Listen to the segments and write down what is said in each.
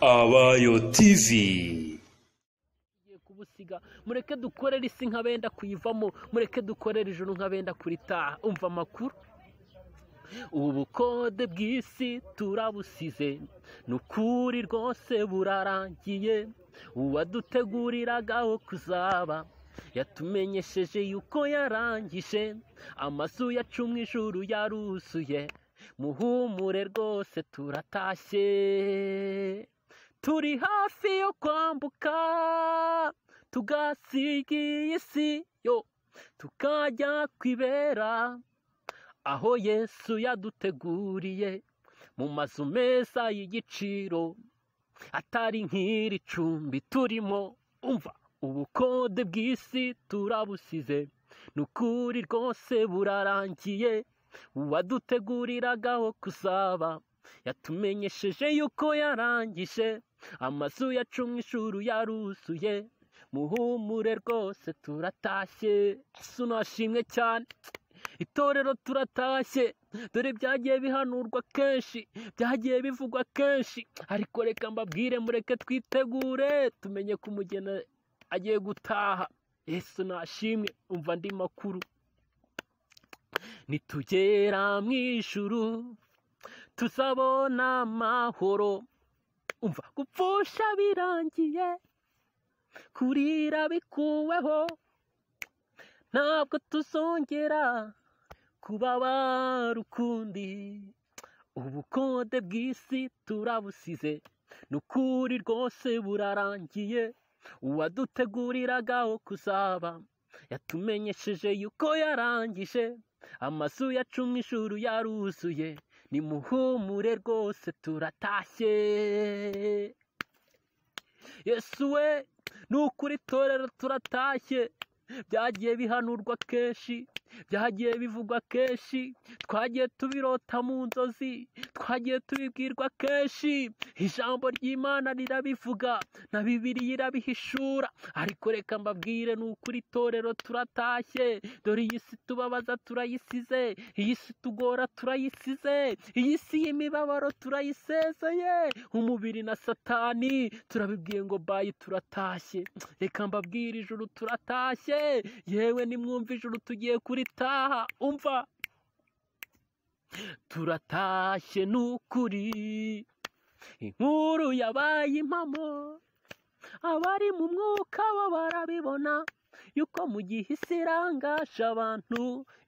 Abayo TV tugiye kubusiga mureke dukorere isi nk'abenda kuyivamo mureke dukorere ijuru nk'abenda kuritaha umva amakuru ubukode bw'isi turabusize ni ukuri rwose burarangiye uwaduteguriraga aho kuzaba yatumenyesheje yuko yarangije amazu yacu mu ijuru yaruzuye muhumure rwose turatashye turi hafi yo kwambuka tugasiga iyi si yo tukajya kwibera aho yesu yaduteguriye mu mazu meza y'igiciro atari nk'iri cumbi turimo umva ubukode bw'isi turabusize ni ukuri rwose burarangiye uwaduteguriraga aho kuzaba yatumenyesheje yuko yarangije amazu yacu mu ishuri yaruzuye muhumure rwose turatashye yesu nashimwe cyane itorero turatashye dore byagiye bihanurwa kenshi byagiye bivugwa kenshi ariko reka mbabwire mureke twitegure tumenye ko umugeni agiye gutaha yesu nashimwe umva andi makuru nitugera mu ijuru tuzabona amahoro umva gupfusha birangiye kurira bikuweho ntabwo tuzongera kubabara ukundi ubukode bw'isi turabusize ni ukuri rwose burarangiye uwaduteguriraga aho kuzaba yatumenyesheje yuko yarangije amazu yacu mu ijuru yaruzuye ni muhumure rwose turatashye yesu we ni ukuri itorero turatashye byagiye bihanurwa kenshi byagiye bivugwa kenshi twagiye tubirota mu nzozi twagiye tubibwirwa kenshi ijambo ry'imana rirabivuga na bibiriya irabihishura ariko reka mbabwire ni ukuri itorero turatashye dore iyi si tubabaza turayisize iyi si tugora turayisize iyi si y'imibabaro turayisezeye umubiri na satani turabibwiye ngo bayi turatashye reka mbabwire ijuru turatashye yewe nimwumva ijuru tugiye kuritaha umva turatashye n'ukuri inkuru yabaye impamo abari mu mwuka bo barabibona yuko mu gihe isi irangaje abantu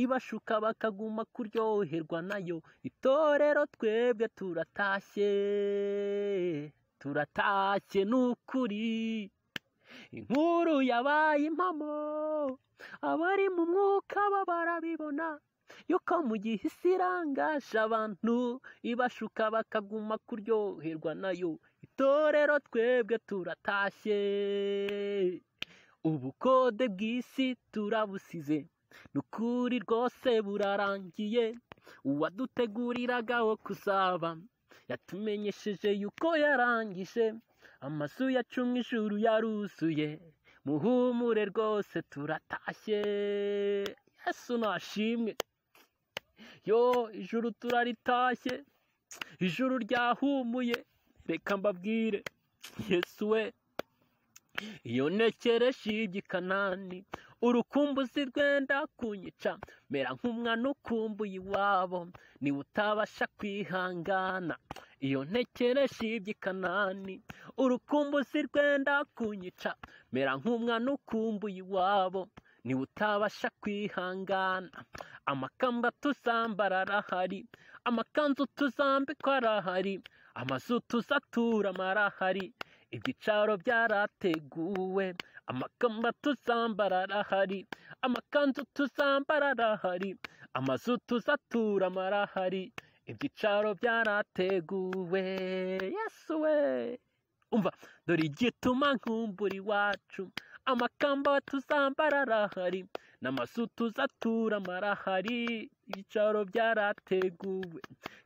ibashuka bakaguma kuryoherwa nayo itorero twebwe turatashye turatashye n'ukuri inkuru yabaye impamo abari mu mwuka bo barabibona yuko mu gihe isi irangaje abantu ibashuka bakaguma kuryoherwa nayo itorero twebwe turatashye ubukode bw'isi turabusize ni ukuri rwose burarangiye uwaduteguriraga aho kuzaba yatumenyesheje yuko yarangije amazu yacu mu ijuru yaruzuye muhumure rwose turatashye yesu nashimwe yo ijuru turaritashye ijuru ryahumuye reka mbabwire yesu we iyo ntekereje igikanani urukumbuzi rwenda kunyica mera nk'umwana ukumbuye iwabo niba utabasha kwihangana iyo ntekereje igikanani urukumbuzi rwenda kunyica mera nk'umwana ukumbuye iwabo niba utabasha kwihangana amakamba tuzambara arahari amakanzu tuzambikwa arahari amazu tuzaturamo arahari ibyicaro byarateguwe amakamba tuzambara arahari amakanzu tuzambara arahari amazu tuzaturamo arahari ibyicaro byarateguwe yesu we umva dore igituma nkumbura iwacu amakamba tuzambara arahari n'amazu tuzaturamo arahari ibyicaro byarateguwe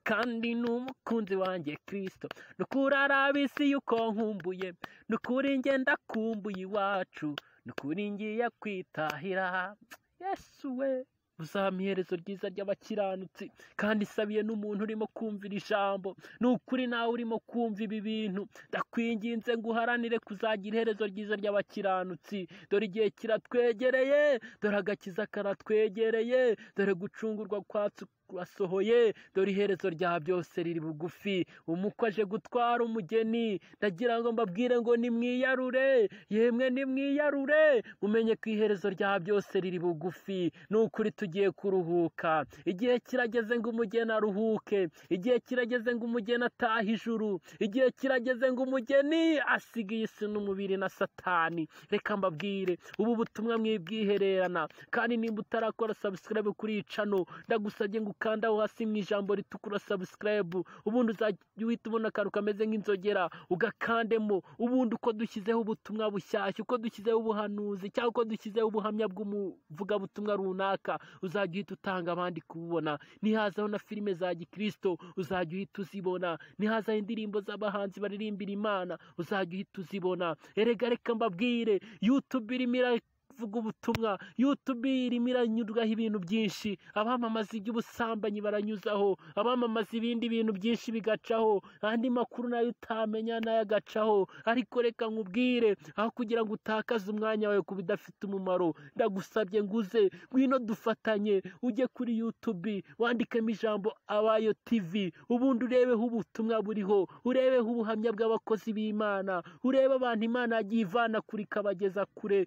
kandi ni umukunzi wanjye kirisito ni ukuri arabizi yuko nkumbuye ni ukuri ngenda kumbuye iwacu ni ukuri ngiye kwitahira yesu we uzampa iherezo ryiza ry'abakiranutsi kandi isabiye n'umuntu urimo kumvira ijambo ni ukuri nawe urimo kumva ibi bintu ndakwinginze ngo uharanire kuzagira iherezo ryiza ry'abakiranutsi dore igihe kiratwegereye dore agakiza karatwegereye dore gucungurwa kwacu kurasohoye dore iherezo rya byose riri bugufi umukwe aje gutwara umugeni ndagira ngo mbabwire ngo nimwiyarure yemwe nimwiyarure mumenye ko iherezo rya byose riri bugufi ni ukuri tugiye kuruhuka igihe kirageze ngo umugeni aruhuke igihe kirageze ngo umugeni atahe ijuru igihe kirageze ngo umugeni asigaye isi n'umubiri na satani reka mbabwire ubu butumwa mwibwihererana kandi nimba utarakora sabusikarabe kuri iyi cano ndagusabye ngo ukandaho hasi mu ijambo ritukura sabusikarabe ubundi uzajya uhita ubona akantu kameze nk'inzogera ugakandemo ubundi uko dushyizeho ubutumwa bushyashya uko dushyizeho ubuhanuzi cyangwa uko dushyizeho ubuhamya bw'umuvugabutumwa runaka uzajya uhita utanga abandi kububona nihazaho na filime za gikirisito uzajya uhita uzibona nihazaho indirimbo z'abahanzi baririmbira imana uzajya uhita uzibona erega reka mbabwire yutube irimo vuga ubutumwa yutube irimo iranyurwaho ibintu byinshi abamamaza iby'ubusambanyi baranyuzaho abamamaza ibindi bintu byinshi bigacaho andi makuru nayo utamenya nayo agacaho ariko reka nkubwire aho kugira ngo utakaze umwanya wawe ku bidafite umumaro ndagusabye ngo uze ngwino dufatanye ujye kuri yutube wandikemo ijambo abayo tivi ubundi urebeho ubutumwa buriho urebeho ubuhamya bw'abakozi b'imana urebe abantu imana yagiye ivana kure ikabageza kure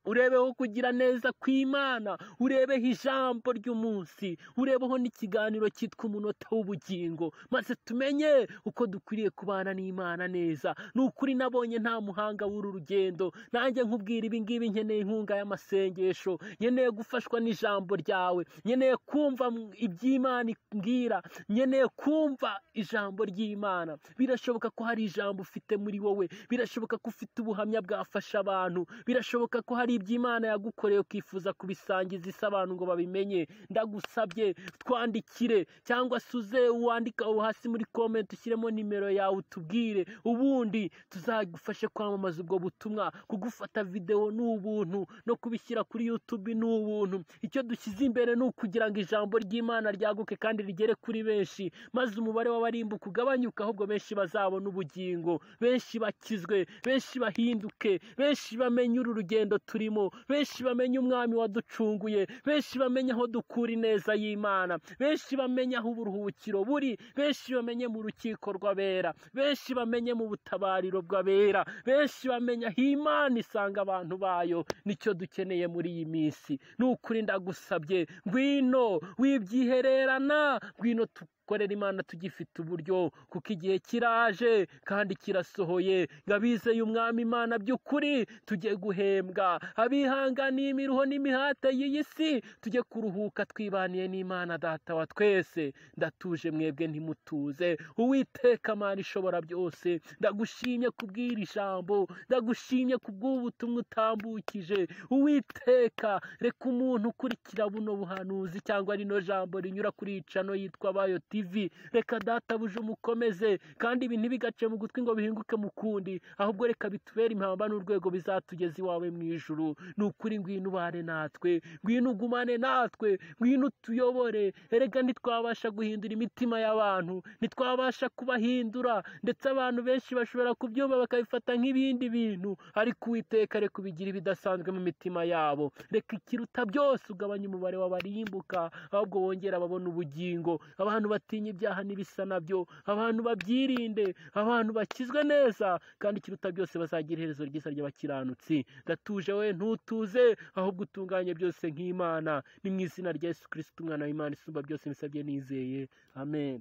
urebeho kugira neza kw'imana urebeho ijambo ry'umunsi urebeho n'ikiganiro cyitwa umunota w'ubugingo maze tumenye uko dukwiriye kubana n'imana neza ni ukuri nabonye nta muhanga w'uru rugendo nanjye nkubwira ibi ngibi nkeneye inkunga y'amasengesho nkeneye gufashwa n'ijambo ryawe nkeneye kumva iby'imana imbwira nkeneye kumva ijambo ry'imana birashoboka ko hari ijambo ufite muri wowe birashoboka ko ufite ubuhamya bwafasha abantu birashoboka ko hari iby'imana yagukoreye ukifuza kubisangiza isi abantu ngo babimenye ndagusabye twandikire cyangwa se uze wandika aho hasi muri komenti ushyiremo nimero yawe utubwire ubundi tuzagufashe kwamamaza ubwo butumwa kugufata videwo ni ubuntu no kubishyira kuri yutube ni ubuntu icyo dushyize imbere ni ukugira ngo ijambo ry'imana ryaguke kandi rigere kuri benshi maze umubare w'abarimbuka ugabanyuke ahubwo benshi bazabona ubugingo benshi bakizwe benshi bahinduke benshi bamenye uru rugendo turimo benshi bamenye umwami waducunguye benshi bamenye aho dukura ineza y'imana benshi bamenye aho uburuhukiro buri benshi bamenye mu rukiko rw'abera benshi bamenye mu butabariro bw'abera benshi bamenye aho imana isanga abantu bayo nicyo dukeneye muri iyi minsi ni ukuri ndagusabye ngwino wibyihererana ngwino tu korera imana tugifite uburyo kuko igihe kiraje kandi kirasohoye ngo abizeye umwami imana by'ukuri tujye guhembwa abihanganiye imiruho n'imihate y'iyi si tujye kuruhuka twibaniye n'imana data wa twese ndatuje mwebwe ntimutuze uwiteka amana ishobora byose ndagushimye kubwira ijambo ndagushimye kubw'ubutumwa utambukije uwiteka reka umuntu ukurikira buno buhanuzi cyangwa rino jambo rinyura kuri icano yitwa bayo TV reka databuje umukomeze kandi ibi ntibigace mu gutwi ngo bihinguke mu kundi ahubwo reka bitubere impamba n'urwego bizatugeza iwawe mu ijuru ni ukuri ngwino ubane natwe ngwino ugumane natwe ngwino utuyobore erega ntitwabasha guhindura imitima y'abantu ntitwabasha kubahindura ndetse abantu benshi bashobora kubyumva bakabifata nk'ibindi bintu ariko uwiteka reka ubigira ibidasanzwe mu mitima yabo reka ikiruta byose ugabanya umubare w'abarimbuka ahubwo wongera ababona ubugingo abantu batinya ibyaha n'ibisa nabyo abantu babyirinde abantu bakizwe neza kandi ikiruta byose bazagira iherezo ryiza ry'abakiranutsi gatuje we ntutuze ahubwo utunganye byose nk'imana ni mu izina rya yesu kirisiti umwana w'imana isumba byose mbisabye nizeye amen